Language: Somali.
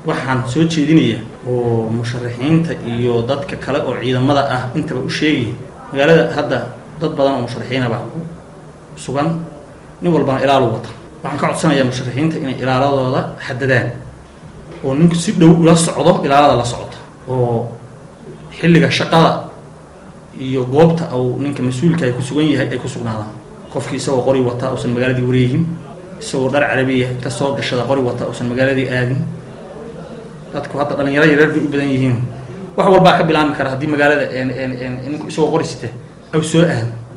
waxaan soo jeedinaya oo musharaxiinta iyo dadka kale oo ciidamada ah intaba u sheegaya magaalada hadda dad badan oo musharaxiinaba sugan nin walbana ilaalu wata waxaan ka codsanayaa musharaxiinta inay ilaaladooda xadadaan oo ninku si dhow ula socdo ilaalada la socota oo xilliga shaqada iyo goobta uu ninka mas-uulka ay ku sugan yahay ay ku sugnaadaan qofkii isagoo qori wata uusan magaaladii wareegin isagoo dhar carabiya inta soo gashada qori wata uusan magaaladii aadin dadku hadda dhalinyaro yareer bay u badan yihiin wax walbaa ka bilaami kara haddii magaalada ninku isagoo qori sita aw soo aado